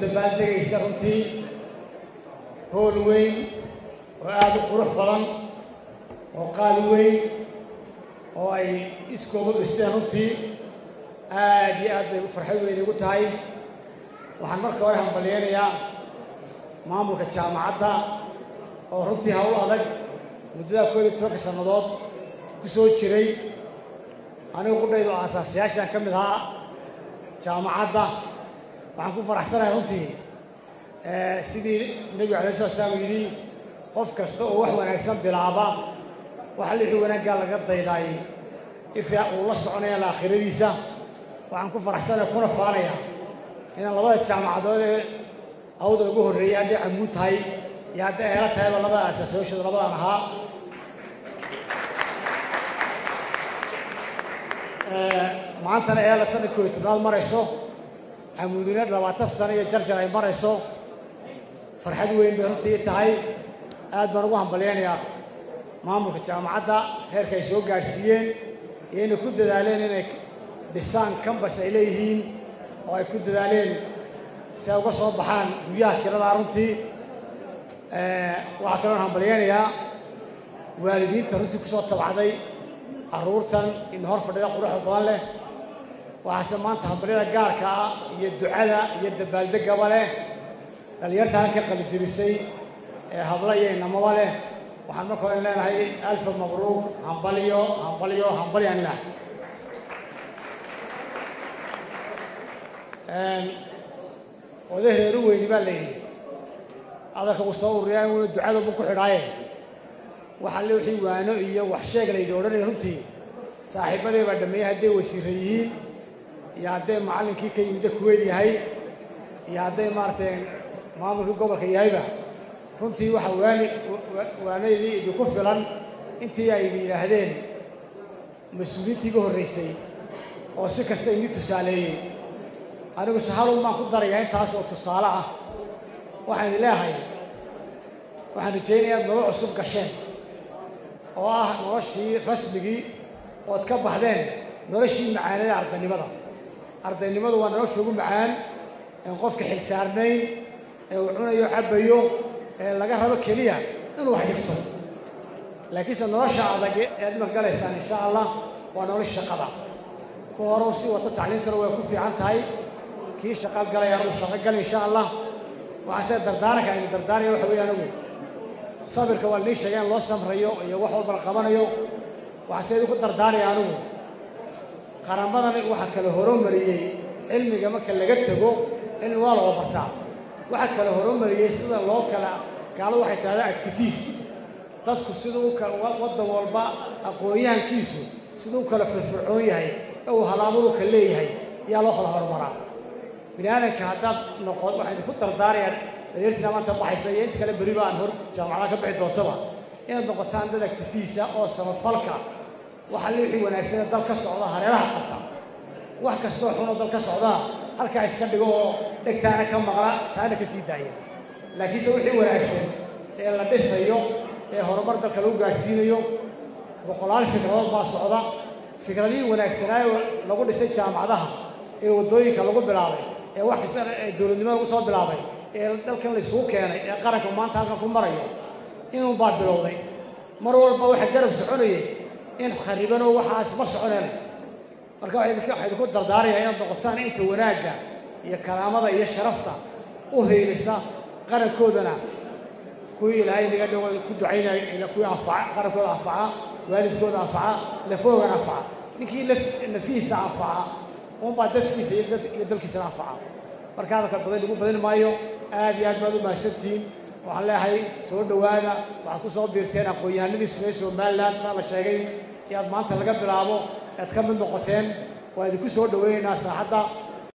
dabaaldegaysa runtii hool weyn oo aada u qurux badan oo qaali weyn oo ay iskoodu dhisteen runtii aad iyo aad bay farxad weyn igu tahay waxaan marka hore hambalyeynayaa maamulka jaamacadda oo runtii hawl adag muddadaa koob iyo tobanka sannadood ku soo jiray anigu qudhaydu aasaasiyaashaan ka mid ahaa jaamacadda waxaan ku faraxsanahay runtii sidii nebigu alay slat slaam yidhi qof kasta oo wax wanaagsan bilaaba waxa lixii wanaaggaa laga daydaay ifya uu la soconaya laakhiradiisa waxaan ku faraxsanahay kuna faanaya inaan labada jaamacadood ee awda ugu horreeyay hadday camuud tahay iyo hadday eelo tahayba labada aasaasayaashooda labadaan ahaa maantana eela sanad kooyo tobnaad marayso camuudina labaatan sano iyo jarjar ay marayso farxad weyn bay runtii tahay aad baan ugu hambalyaynayaa maamulka jaamacadda heerka ay soo gaadhsiiyeen iyo inay ku dadaaleen inay dhisaan kambas ay leeyihiin oo ay ku dadaaleen si ay uga soo baxaan guryaha kiradaa runtii waxaa kaloon hambalyaynayaa waalidiinta runtii ku soo tabcday carruurtan in hor fadhida quruxda badan leh waxaase maanta hambalyada gaarka ah iyo ducada iyo dabaaldegaba leh dhallinyarta halka qalijebisay ee habla iyo inamaba leh waxaan marka hore leenahay alfa mabruuq hambalyo hambalyo hambalyaan lah oday reeru weyni baa la yidhi adalka uu soo ururiyaa inuna ducadabu ku xidhaaye waxa le wixii waano iyo wax sheeg la yidhi odhanaya runtii saaxiibadii baa dhameeyey hadday wasiira yihiin iyo hadday macallinkii ka yimidda kuweyd yahay iyo hadday maaragtay maamulkii gobolka yahayba runtii waxa waani waanadii idinku filan intii ay yidhaahdeen mas-uuliyiintii iga horraysay oo si kasta inii tusaaleeyey anigu sahalun baan ku darayaa intaas oo tusaale ah waxaan idin leehay waxaan rajaynayaa ad nolol cusub gasheen oo ah noloshii rasmigii ood ka baxdeen noloshii macaanada ardaynimada ardaynimadu waa nolosha ugu macaan een qofka xilsaarnayn ee uu cunayo cabbayo ee laga rabo keliya inuu wax dhigto laakiinse nolosha adag ee ad imanka galaysaan insha allah waa nolosha shaqada ku hore si wata tacliimtana way ku fiican tahay kii shaqaal galaya uu shaqo gal insha allah waxaan sida dardaaranka aynu dardaaraya waxa weeye anigu sabirka waa nii sheegeen loo samrayo iyo wax walba la qabanayo waxaan sida idinku dardaaraya anigu qaramadan waxa kale horomariyey cilmiga marka laga tego cilmi waa loo bartaa waxa kale horomariyey sida loo kala gaaladu waxay tahdaa actifiis dadku siduu waddan walba aqoon-yahankiisu siduu u kala firfircoon yahay ee uu halaamadu ka leeyahay yaa loo kala horumaraa bini aadanka haddaad noqon waxaan idinku dardaarayaa dareertiina maanta baxaysa iyo inta kale beriba aan hor jaamacadaha ka bixi doontaba inaad noqotaan dad actifiisa oo samafalka waxa le wixii wanaagsanee dal ka socda hareeraha qabta wax kastoo xunoo dal ka socdaa halkaa iska dhigo oo dhegtaana ka maqla taana ka sii daaya laakiinse wixii wanaagsan ee la dhisayo ee horumar dalka lagu gaadhsiinayo boqolaal fikradood baa socda fikradihii wanaagsanaayo lagu dhisay jaamacadaha ee waddooyinka lagu bilaabay ee wax kasta ee dowladnimo lagu soo bilaabay ee dalkan layskugu keenay ee qaranka maanta halkan ku marayo inuu baa bilowday mar walba waxa garab soconayay in kharibanoo waxaas ma soconeen marka waxaa idinku dardaaraya inaad noqotaan inta wanaagga iyo karaamada iyo sharafta u heelisa qarankoodana kuwii ilaahay inaga dhigo ku ducaynaya kuwii anfaca qarankooda anfaca waalidkooda anfaca lafoogana anfaca ninkii nafihiisa anfaca unbaa dadkiisa iyo dalkiisana anfaca marka hadalka badan lagu badin maayo aad iyo aad baad u mahadsantihiin waxaan leeyahay soo dhowaada waxaad ku soo biirteen aqoon-yahanadii sumey somalilan saa la sheegay iyo aad maanta laga bilaabo aad ka mid noqoteen waa idinku soo dhowaynaynaa saaxadda